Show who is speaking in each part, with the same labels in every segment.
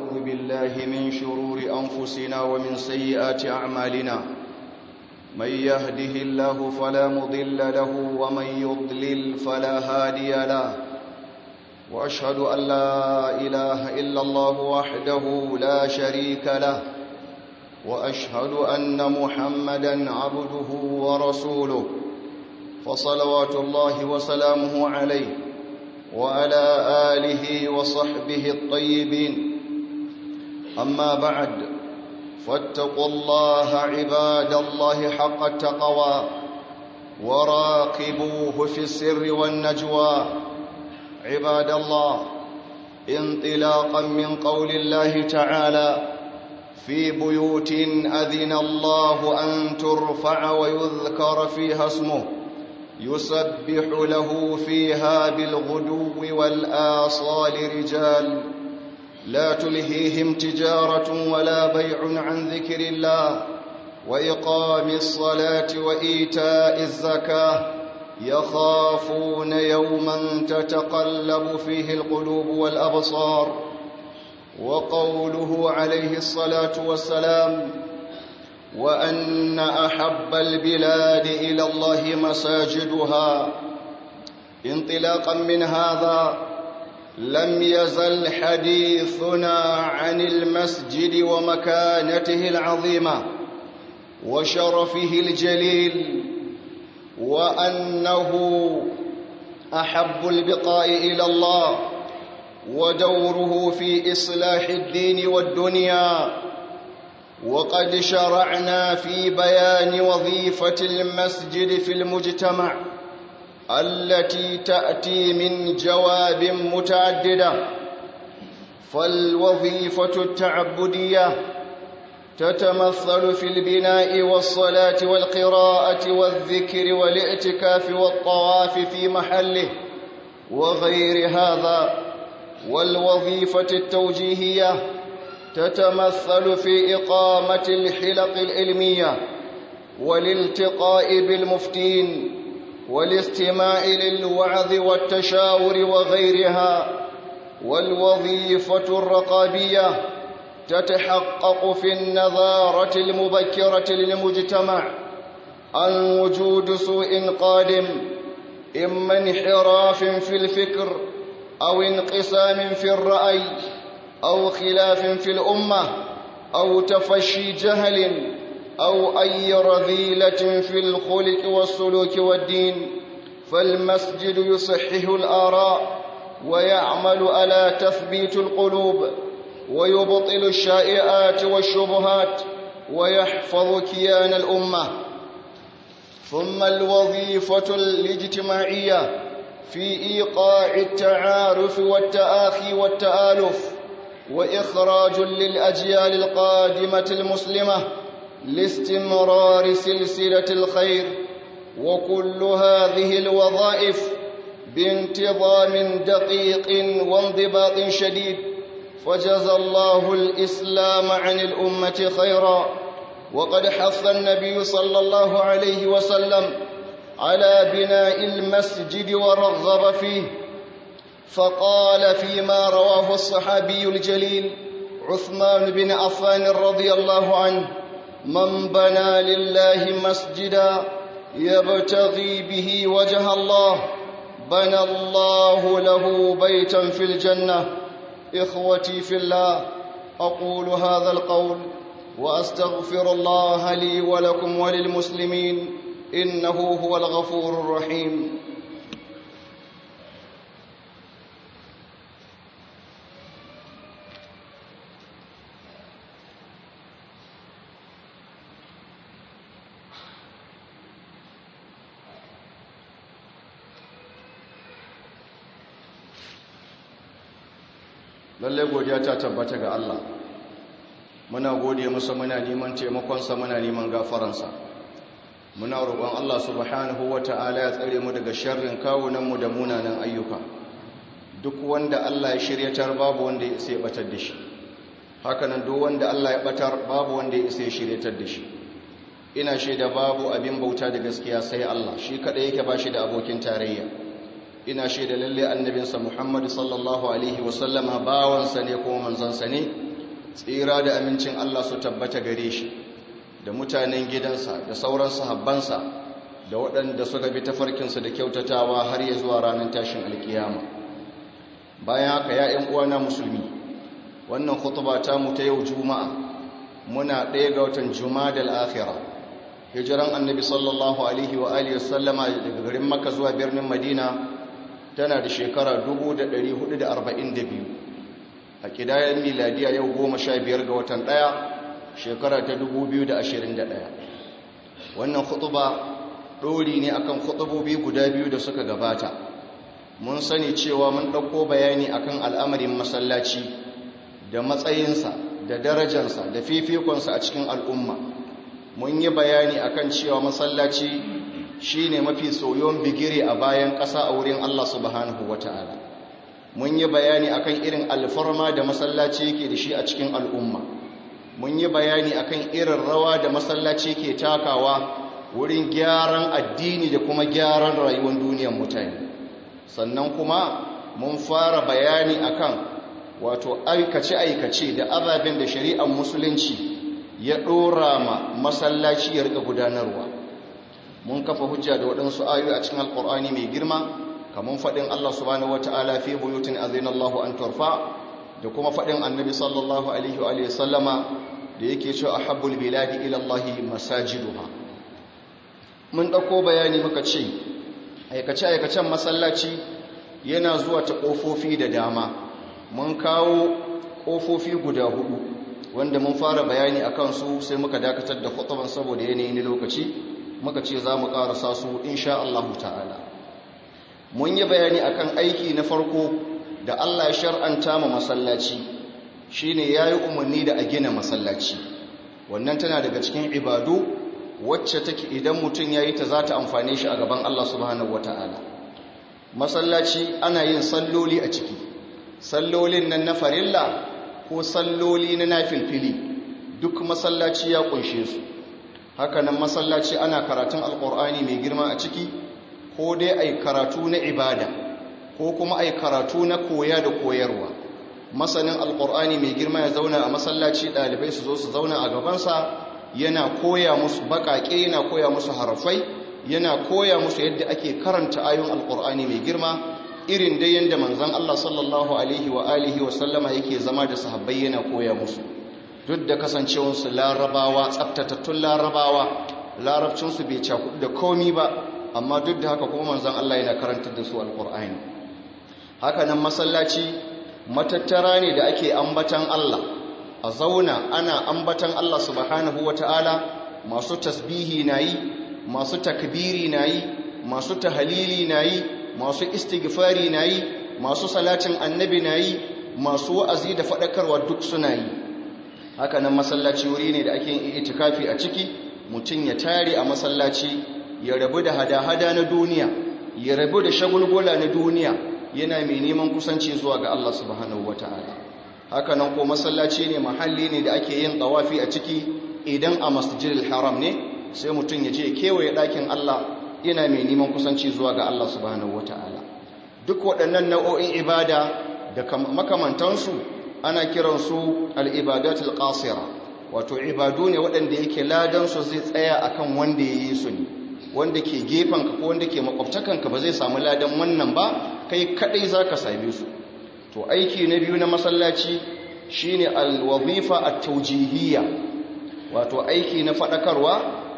Speaker 1: ونعوذ بالله من شرور أنفسنا ومن سيئات أعمالنا من يهده الله فلا مضل له ومن يضلل فلا هادي له وأشهد أن لا إله إلا الله وحده لا شريك له وأشهد أن محمدا عبده ورسوله فصلوات الله وسلامه عليه وعلى آله وصحبه الطيبين أما بعد فاتقوا الله عباد الله حق التقوى وراقبوه في السر والنجوى عباد الله انطلاقا من قول الله تعالى في بيوت أذن الله أن ترفع ويذكر فيها اسمه يسبح له فيها بالغدو والآصال رجال لا تلهيهم تجارة ولا بيع عن ذكر الله وإقام الصلاة وإيتاء الزكاة يخافون يوما تتقلب فيه القلوب والأبصار وقوله عليه الصلاة والسلام وأن أحب البلاد إلى الله مساجدها انطلاقا من هذا لم يزل حديثنا عن المسجد ومكانته العظيمة وشرفه الجليل وأنه أحب البقاء إلى الله ودوره في إصلاح الدين والدنيا وقد شرعنا في بيان وظيفة المسجد في المجتمع التي تأتي من جواب متعددة فالوظيفة التعبدية تتمثل في البناء والصلاة والقراءة والذكر والاعتكاف والطواف في محله وغير هذا والوظيفة التوجيهية تتمثل في إقامة الحلق العلمية والالتقاء بالمفتين والاستماع للوعظ والتشاور وغيرها والوظيفة الرقابية تتحقق في النظارة المبكرة للمجتمع عن وجود سوء قادم إما انحراف في الفكر أو انقسام في الرأي أو خلاف في الأمة أو تفشي جهل أو أي رذيلة في الخلق والسلوك والدين فالمسجد يصحح الآراء ويعمل على تثبيت القلوب ويبطل الشائعات والشبهات ويحفظ كيان الأمة ثم الوظيفة الاجتماعية في إيقاع التعارف والتآخي والتآلف وإخراج للأجيال القادمة المسلمة لاستمرار سلسلة الخير وكل هذه الوظائف بانتظام دقيق وانضباط شديد فجزى الله الإسلام عن الأمة خيرا وقد حث النبي صلى الله عليه وسلم على بناء المسجد ورغب فيه فقال فيما رواه الصحابي الجليل عثمان بن عفان رضي الله عنه من بنى لله مسجدا يبتغي به وجه الله بنى الله له بيتا في الجنة إخوتي في الله أقول هذا القول وأستغفر الله لي ولكم وللمسلمين إنه هو الغفور الرحيم lallai godiya ta tabbata ga Allah muna gode masa muna neman taimakonsa muna neman gafaransa muna roƙon Allah subhanahu wata'ala ya tsare mu daga sharrin kawunanmu da munanan ayyuka duk wanda Allah ya shiryatar babu wanda ya isa ya batar da shi hakanan duk wanda Allah ya batar babu wanda ya isa ya shiryatar da shi ina shaida babu abin bauta da gaskiya sai Allah shi kadai yake ba shi da abokin tarayya ina shaida lalle annabinsa Muhammad sallallahu alaihi wasallama bawansa ne kuma manzansa ne tsira da amincin Allah su tabbata gare shi da mutanen gidansa da sauran sahabbansa da waɗanda suka bi tafarkinsa da kyautatawa har ya zuwa ranar tashin alkiyama bayan haka ya ‘yan uwana musulmi wannan khutuba ta mu ta yau juma'a muna ɗaya ga watan juma'a da al'akhira hijiran annabi sallallahu alaihi wa alihi wasallama daga garin maka zuwa birnin madina tana da shekara 1442 a kidayar miladiya yau goma sha biyar ga watan ɗaya shekara ta 2021 wannan khutuba ɗori ne akan khutubobi guda biyu da suka gabata mun sani cewa mun ɗauko bayani akan al'amarin masallaci da matsayinsa da darajansa da fifikonsa a cikin al'umma mun yi bayani akan cewa masallaci shine mafi soyon bigire a bayan ƙasa a wurin Allah subhanahu wata'ala mun yi bayani akan irin alfarma da masallaci yake da shi a cikin al'umma mun yi bayani akan irin rawa da masallaci ke takawa wurin gyaran addini da kuma gyaran rayuwar duniyar mutane sannan kuma mun fara bayani akan wato aikace-aikace da ababen da shari'ar musulunci ya ɗora ma masallaci ya rika gudanarwa mun kafa hujja da waɗansu ayoyi a cikin alƙur'ani mai girma kamar faɗin Allah subhanahu wata'ala fi buyutin azinallahu an turfa da kuma faɗin annabi sallallahu alaihi wa alihi sallama da yake cewa ahabbul biladi ila Allah masajiduha mun ɗauko bayani muka ce aikace-aikacen masallaci yana zuwa ta ƙofofi da dama mun kawo ƙofofi guda hudu wanda mun fara bayani a kansu sai muka dakatar da khutuban saboda yanayi na lokaci muka ce za mu ƙarasa su insha Allah ta'ala mun yi bayani akan aiki na farko da Allah ya shar'anta ma masallaci shine yayi umarni da a gina masallaci wannan tana daga cikin ibadu wacce take idan mutum yayi ta za ta amfane shi a gaban Allah subhanahu wataala masallaci ana yin salloli a ciki sallolin nan na farilla ko salloli na nafilfili duk masallaci ya kunshe su hakanan masallaci ana karatun alkur'ani mai girma a ciki ko dai ai karatu na ibada ko kuma ai karatu na koya da koyarwa masanin alkur'ani mai girma ya zauna a masallaci ɗalibai su zo su zauna a gabansa yana koya musu baƙaƙe yana koya musu harafai yana koya musu yadda ake karanta ayoyin alkur'ani mai girma irin dai yadda manzon Allah sallallahu alaihi wa alihi wa sallama yake zama da sahabbai yana koya musu duk da kasancewarsu larabawa tsaftatattun larabawa larabcinsu bai cakudu da komi ba amma duk da haka kuma manzon Allah yana karantar da su alkur'ani haka nan masallaci matattara ne da ake ambatan Allah a zauna ana ambatan Allah subhanahu ta'ala masu tasbihi nayi masu takbiri nayi masu tahalili nayi masu istighfari nayi masu salatin annabi nayi masu wa'azi da fadakarwa duk suna yi haka nan masallaci wuri ne da ake yin itikafi a ciki mutum ya tare a masallaci ya rabu da hada-hada na duniya ya rabu da shagulgula na duniya yana mai neman kusanci zuwa ga Allah subhanahu wata'ala haka nan ko masallaci ne mahalli ne da ake yin tawafi a ciki idan a masjidil haram ne sai mutum ya je kewaye ɗakin Allah yana mai neman kusanci zuwa ga Allah subhanahu wata'ala duk waɗannan nau'o'in ibada da makamantansu ana kiransu al'ibadatul qasira wato ibadu ne waɗanda yake ladansu zai tsaya akan wanda ya yi su ne wanda ke gefenka ko wanda ke makwabtakanka ba zai samu ladan wannan ba kai kaɗai za ka same su to aiki na biyu na masallaci shine alwazifa at-tawjihiyya wato aiki na faɗakarwa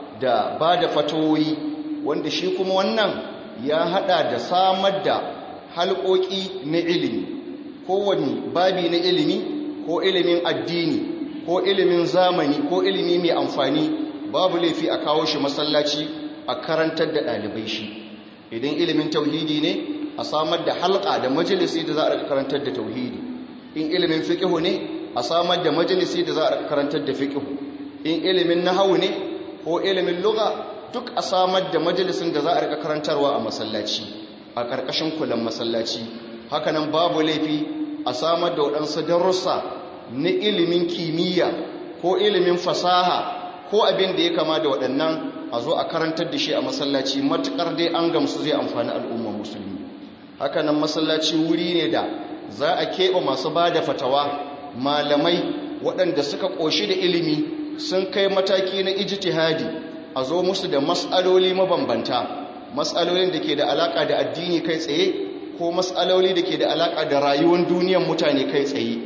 Speaker 1: da ba da fatoyi wanda shi kuma wannan ya haɗa da samar da halƙoƙi na ilimi kowane babi na ilimi ko ilimin addini ko ilimin zamani ko ilimi mai amfani babu laifi a kawo shi masallaci a karantar da ɗalibai shi idan ilimin tauhidi ne a samar da halka da majalisi da za a karantar da tauhidi in ilimin fiƙihu ne a samar da majalisi da za a karantar da fiƙihu in ilimin nahawu ne ko ilimin lugha duk a samar da majalisin da za a rika karantarwa a masallaci a ƙarƙashin kulan masallaci hakanan babu laifi a samar da waɗansu darussa na ilimin kimiyya ko ilimin fasaha ko abin da ya kama da waɗannan a zo a karantar da shi a masallaci matuƙar dai an gamsu zai amfani al'ummar musulmi hakanan masallaci wuri ne da za a keɓe masu ba da fatawa malamai waɗanda suka ƙoshi da ilimi sun kai mataki na ijtihadi a zo musu da matsaloli mabambanta matsalolin da ke da alaƙa da addini kai tsaye ko matsaloli da ke da alaƙa da rayuwar duniyar mutane kai tsaye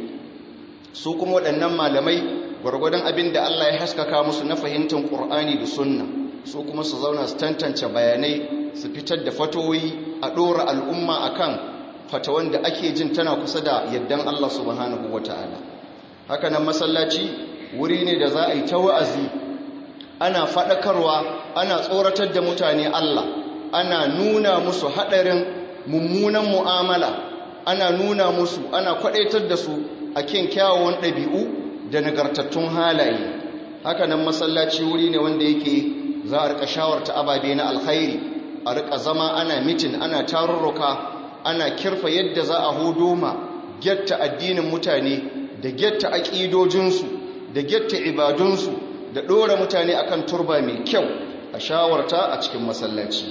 Speaker 1: su kuma waɗannan malamai gwargwadon abin da Allah ya haskaka musu na fahimtar ƙur'ani da sunna su kuma su zauna su tantance bayanai su fitar da fatoyi a ɗora al'umma akan fatawan da ake jin tana kusa da yaddan Allah subhanahu wata'ala haka nan masallaci wuri ne da za a yi ta wa'azi ana faɗakarwa ana tsoratar da mutane Allah ana nuna musu haɗarin mummunan mu'amala ana nuna musu ana kwaɗaitar da su a kyan kyawawan ɗabi'u da nagartattun halaye haka nan masallaci wuri ne wanda yake za a rika shawarta ababe na alkhairi a rika zama ana mitin ana tarurruka ana kirfa yadda za a hudo ma gyatta addinin mutane da gyatta aƙidojinsu da gyatta ibadunsu da ɗora mutane akan turba mai kyau a shawarta a cikin masallaci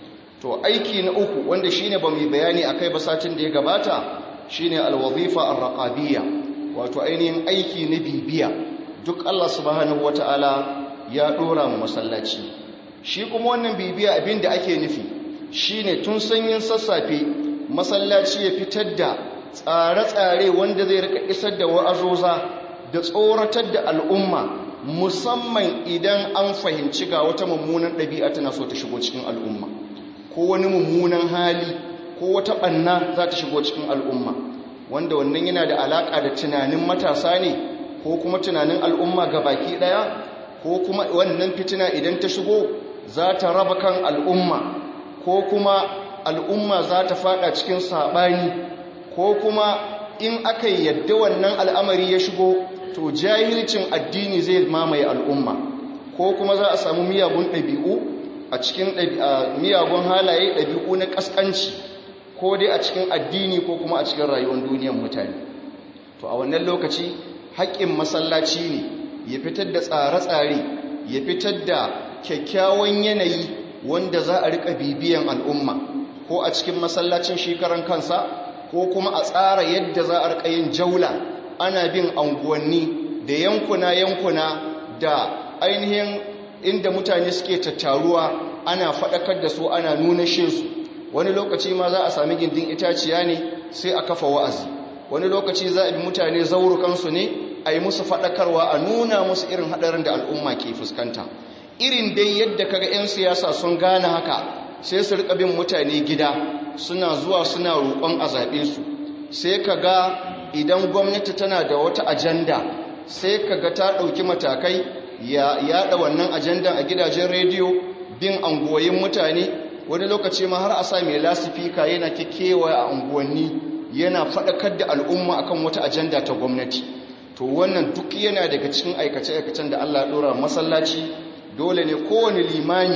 Speaker 1: to aiki na uku wanda shine ba mu bayani akai ba satin da ya gabata shine alwazifa arraqabiyya wato ainihin aiki na bibiya duk Allah subhanahu wataala ya ɗora mu masallaci shi kuma wannan bibiya abin da ake nufi shine tun sanyin sassafe masallaci ya fitar da tsare-tsare wanda zai rika isar da wa'azoza da tsoratar da al'umma musamman idan an fahimci ga wata mummunan ɗabi'a tana so ta shigo cikin al'umma ko wani mummunan hali ko wata ɓanna za ta shigo cikin al'umma wanda wannan yana da alaƙa da tunanin matasa ne ko kuma tunanin al'umma ga baki ɗaya ko kuma wannan fitina idan ta shigo za ta raba kan al'umma ko kuma al'umma za ta fada cikin saɓani ko kuma in aka yadda wannan al'amari ya shigo to jahilcin addini zai mamaye al'umma ko kuma za a samu miyagun ɗabi'u a cikin miyagun halaye ɗabi'u na ƙasƙanci ko dai a cikin addini ko kuma a cikin rayuwar duniyar mutane to a wannan lokaci haƙƙin masallaci ne ya fitar da tsare-tsare ya fitar da kyakkyawan yanayi wanda za a riƙa bibiyan al'umma ko a cikin masallacin shekaran kansa ko kuma a tsara yadda za a riƙa yin jaula ana bin anguwanni da yankuna-yankuna da ainihin inda mutane suke tattaruwa ana faɗakar da su ana nuna su wani lokaci ma za a sami gindin itaciya ne sai a kafa wa'azi wani lokaci za a bi mutane zaurukansu ne a yi musu faɗakarwa a nuna musu irin haɗarin da al'umma ke fuskanta irin dai yadda kaga 'yan siyasa sun gane haka sai su riƙa bin mutane gida suna zuwa suna roƙon a zaɓe su sai ka ga idan gwamnati tana da wata ajanda sai ka ga ta ɗauki matakai ya yaɗa wannan ajandan a gidajen rediyo bin anguwoyin mutane wani lokaci ma har a sa mai lasifika yana kekewa a unguwanni yana faɗakar da al'umma akan wata ajanda ta gwamnati to wannan duk yana daga cikin aikace-aikacen da Allah ɗora masallaci dole ne kowane limani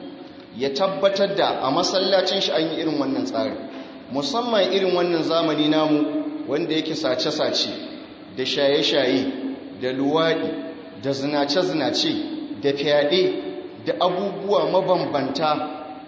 Speaker 1: ya tabbatar da a masallacin shi an yi irin wannan tsari musamman irin wannan zamani namu wanda yake sace-sace da shaye-shaye da luwaɗi da zinace-zinace da fyaɗe da abubuwa mabambanta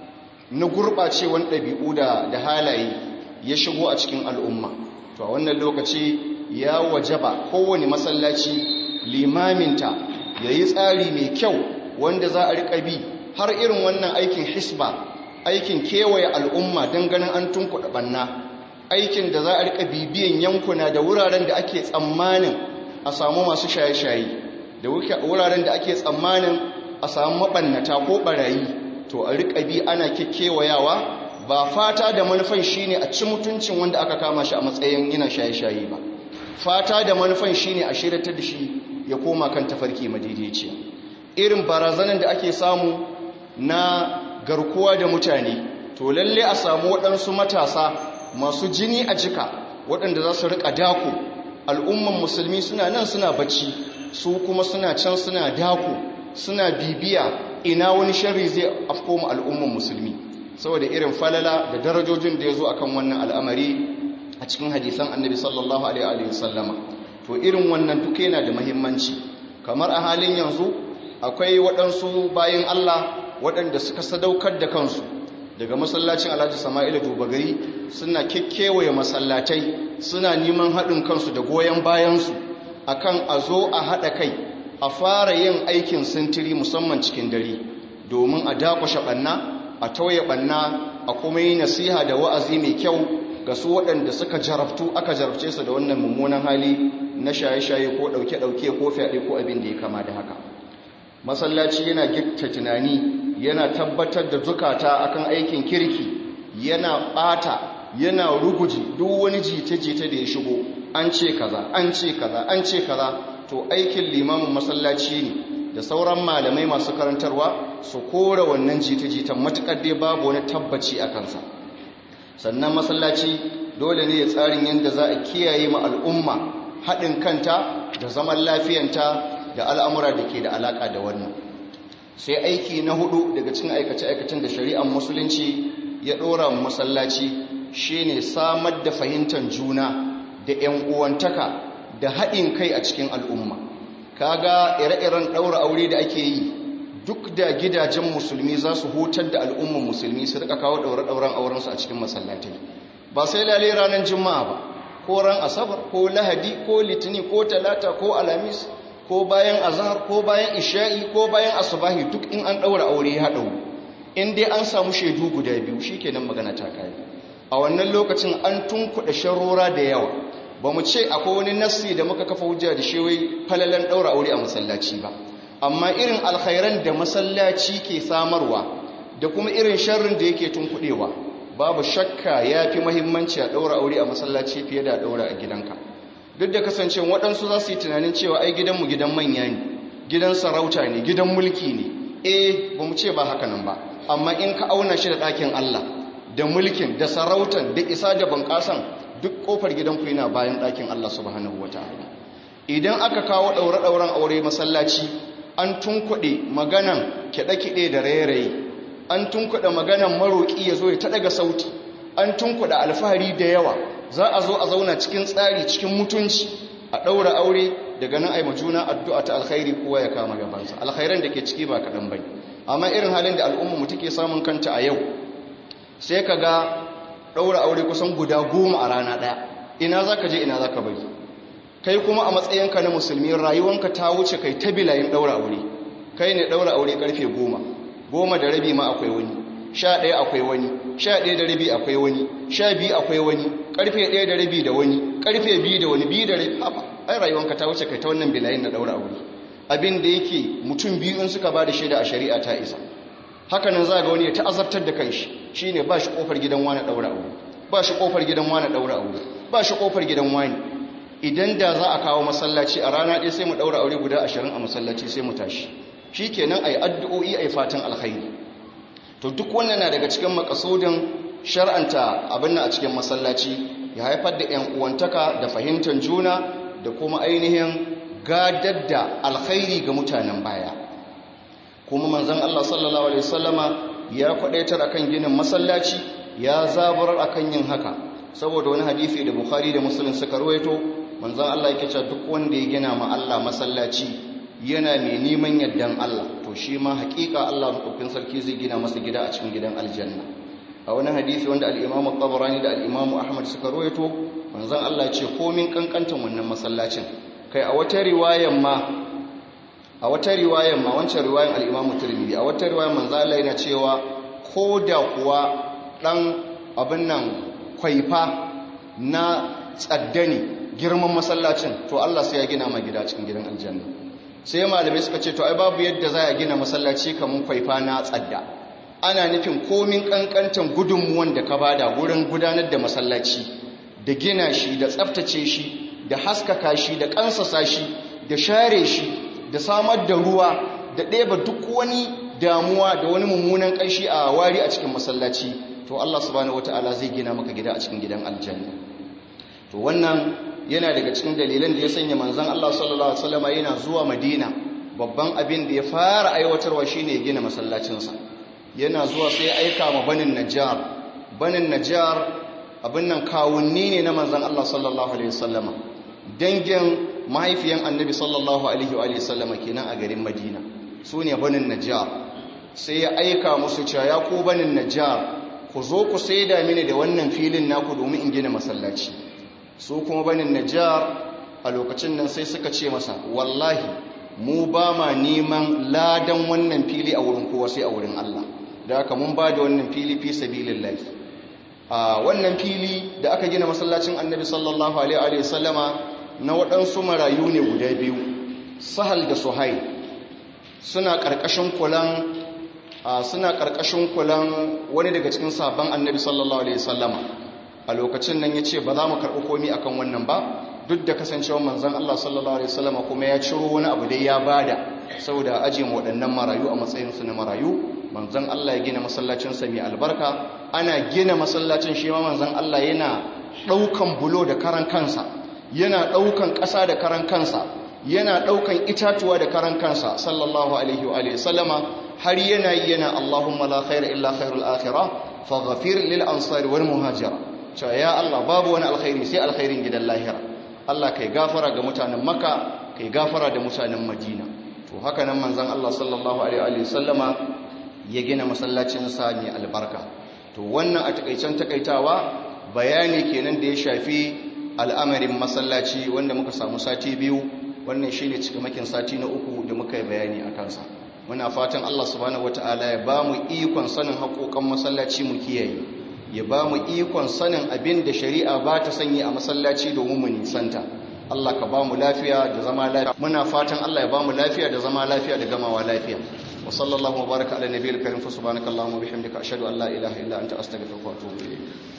Speaker 1: na gurɓacewan ɗabi'u da halaye ya shigo a cikin al'umma to a wannan lokaci ya wajaba kowane masallaci limaminta ya yi tsari mai kyau wanda za a riƙa bi har irin wannan aikin hisba aikin kewaye al'umma don ganin an tunkuɗa ɓanna aikin da za a riƙa bibiyan yankuna da wuraren da ake tsammanin a samu masu shaye-shaye da wuraren da ake tsammanin a samu maɓannata ko ɓarayi to a riƙa bi ana kewayawa ba fata da manufan shi ne a ci mutuncin wanda aka kama shi a matsayin yana shaye-shaye ba fata da manufan shi ne a shirata da shi ya koma kan tafarki madaidaiciya irin barazanar da ake samu na garkuwa da mutane to lalle a samu waɗansu matasa masu jini a jika waɗanda za su riƙa dako al'umman musulmi suna nan suna bacci su kuma suna can suna dako suna bibiya ina wani shari zai afko mu al'umman musulmi saboda irin falala da darajojin da ya zo akan wannan al'amari a cikin hadisan annabi sallallahu alaihi wasallama to irin wannan duka yana da mahimmanci kamar a halin yanzu akwai waɗansu bayan Allah waɗanda suka sadaukar da kansu daga masallacin alhaji sama'ila dubagari suna kekkewaye masallatai suna neman haɗin kansu da goyon bayansu akan a zo a haɗa kai a fara yin aikin sintiri musamman cikin dare domin a dakushe ɓanna a tauye ɓanna a kuma yi nasiha da wa'azi mai kyau ga su waɗanda suka jarabtu aka jarabce su da wannan mummunan hali na shaye-shaye ko ɗauke-ɗauke ko fyaɗe ko abin da ya kama da haka masallaci yana gikta tunani yana tabbatar da zukata akan aikin kirki yana ɓata yana ruguji duk wani jita-jita da ya shigo an ce kaza an ce kaza an ce kaza to aikin limamin masallaci ne da sauran malamai masu karantarwa su kora wannan jita-jitan matuƙar dai babu wani tabbaci a kansa sannan masallaci dole ne ya tsarin yadda za a kiyaye ma al'umma haɗin kanta da zaman lafiyanta da al'amura da ke da alaƙa da wannan sai aiki na hudu daga cikin aikace-aikacen da shari'ar musulunci ya ɗora masallaci shine samar da fahimtar juna da 'yan uwantaka da haɗin kai a cikin al'umma kaga ire-iren ɗaura aure da ake yi duk da gidajen musulmi za su hutar da al'umman musulmi su rika kawo ɗaure-ɗauren aurensu a cikin masallatai ba sai lalai ranar juma'a ba ko ran asabar ko lahadi ko litini ko talata ko alamis ko bayan azhar ko bayan isha'i ko bayan asubahi duk in an ɗaura aure ya haɗau in dai an samu shaidu guda biyu shikenan magana ta kai a wannan lokacin an tunkuɗa sharora da yawa ba mu ce akwai wani nassi da muka kafa hujja da shi wai falalan ɗaura aure a masallaci ba amma irin alkhairan da masallaci ke samarwa da kuma irin sharrin da yake tunkuɗewa babu shakka ya fi mahimmanci a ɗaura aure a masallaci fiye da ɗaura a gidanka duk da kasance waɗansu za su yi tunanin cewa ai gidanmu gidan manya ne gidan sarauta ne gidan mulki ne eh ba mu ce ba haka nan ba amma in ka auna shi da ɗakin allah da mulkin da sarautan da isa da bunƙasan duk ƙofar gidanku yana bayan ɗakin allah subhanahu wa ta'ala idan aka kawo ɗaure-ɗauren aure masallaci an tunkuɗe maganan kiɗe-kiɗe da rairaye an tunkuɗe maganan maroƙi ya zo ya ta daga sauti an tunkuɗe alfahari da yawa za a zo a zauna cikin tsari cikin mutunci a ɗaura aure daga nan aima juna addu'a ta alkhairi kowa ya kama gabansa alkhairan da ke ciki ba kaɗan bai amma irin halin da al'umma mu take samun kanta a yau sai ka ga ɗaura aure kusan guda goma a rana ɗaya ina za ka je ina za ka bari kai kuma a matsayinka na musulmi rayuwanka ta wuce kai ta bilayin ɗaura aure kai ne ɗaura aure ƙarfe goma goma da rabi ma akwai wani sha ɗaya akwai wani sha ɗaya da rabi akwai wani sha biyu akwai wani ƙarfe ɗaya da rabi da wani ƙarfe biyu da wani biyu da rabi haɓa ai rayuwanka ta wuce kai ta wannan bilayin na ɗaura aure abin da yake mutum biyu in suka ba da shaida a shari'a ta isa haka nan za ga wani ya ta'azartar da kanshi shine ba shi ƙofar gidan wani ɗaura aure ba shi ƙofar gidan wani ɗaura aure ba shi ƙofar gidan wani idan da za a kawo masallaci a rana ɗaya sai mu ɗaura aure guda ashirin a masallaci sai mu tashi shi kenan a yi addu'o'i a yi fatan alkhairi to duk wannan na daga cikin makasudin shar'anta abin a cikin masallaci ya haifar da ‘yan uwantaka da fahimtar juna da kuma ainihin gadar da alkhairi ga mutanen baya kuma manzan Allah sallallahu Alaihi wasallama ya kwadaitar akan ginin masallaci ya zaburar akan yin haka saboda wani hadisi da bukhari da musulun suka ruwaito manzan Allah yake cewa duk wanda ya gina ma Allah masallaci yana mai neman yardan Allah to shi ma hakika Allah maɗaukin sarki zai gina masa gida a cikin gidan aljanna a wani hadisi wanda al-Imam tabarani da al-Imam Ahmad suka rawaito manzon Allah ce komin kankantan wannan masallacin kai a wata riwayan ma a wata riwayan ma wancan riwayan al-Imam Tirmidhi a wata riwayan manzon Allah yana cewa koda kuwa dan abin nan kwaifa na tsaddani girman masallacin to Allah sai ya gina ma gida cikin gidan aljanna sai malamai suka ce to ai babu yadda za a gina masallaci kamar kwaifa na tsadda ana nufin komin kankantan gudunmuwan da ka bada wurin gudanar da masallaci da gina shi da tsaftace shi da haskaka shi da kansasa shi da share shi da samar da ruwa da ɗeba duk wani damuwa da wani mummunan ƙanshi a wari a cikin masallaci to Allah subhanahu wataala zai gina maka gida a cikin gidan aljanna to wannan yana daga cikin dalilan da ya sanya manzan Allah sallallahu Alaihi wasallama yana zuwa madina babban abin da ya fara aiwatarwa shine ya gina masallacinsa yana zuwa sai aika ma banin najjar banin najjar abin nan kawunni ne na manzan Allah sallallahu Alaihi wasallama dangin mahaifiyan annabi sallallahu Alaihi wasallama kenan a garin madina su ne banin najjar sai ya aika musu cewa ya ku banin najjar ku zo ku saida mini da wannan filin naku domin in gina masallaci su kuma banin najjar a lokacin nan sai suka ce masa wallahi mu ba ma neman ladan wannan fili a wurin kowa sai a wurin Allah da haka mun ba da wannan fili fi sabilillah a wannan fili da aka gina masallacin annabi sallallahu alaihi wa sallama na waɗansu marayu ne guda biyu sahal da suhai suna ƙarƙashin kulan suna ƙarƙashin kulan wani daga cikin sabon annabi sallallahu alaihi sallama a lokacin nan ya ce ba za mu karɓi komi akan wannan ba duk da kasancewar manzan Allah sallallahu alaihi sallama kuma ya ciro wani abu dai ya bada saboda ajiye waɗannan marayu a matsayinsu na marayu manzan Allah ya gina masallacinsa mai albarka ana gina masallacin shi ma manzan Allah yana ɗaukan bulo da karan kansa yana ɗaukan ƙasa da karan kansa yana ɗaukan itatuwa da karan kansa sallallahu alaihi wa sallama har yana yi yana Allahumma la khaira illa khairul akhirah faghfir lil ansari wal muhajira cewa ya Allah babu wani alkhairi sai alkhairin gidan lahira Allah kai gafara ga mutanen Makka kai gafara da mutanen Madina to haka nan manzon Allah sallallahu alaihi wa sallama ya gina masallacin sa mai albarka to wannan a takaicen takaitawa bayani kenan da ya shafi al'amarin masallaci wanda muka samu sati biyu wannan shi ne cikamakin sati na uku da muka yi bayani a kansa muna fatan Allah subhanahu wata'ala ya ba mu ikon sanin haƙoƙan masallaci mu kiyaye ya ba mu ikon sanin abin da shari'a ba ta sanyi a masallaci domin mu nisanta Allah ka ba mu lafiya da zama lafiya muna fatan Allah ya ba mu lafiya da zama lafiya da gamawa lafiya wa sallallahu wa baraka ala nabiyil karim fa subhanakallahumma wa bihamdika ashhadu an la ilaha illa anta astaghfiruka wa atubu ilayk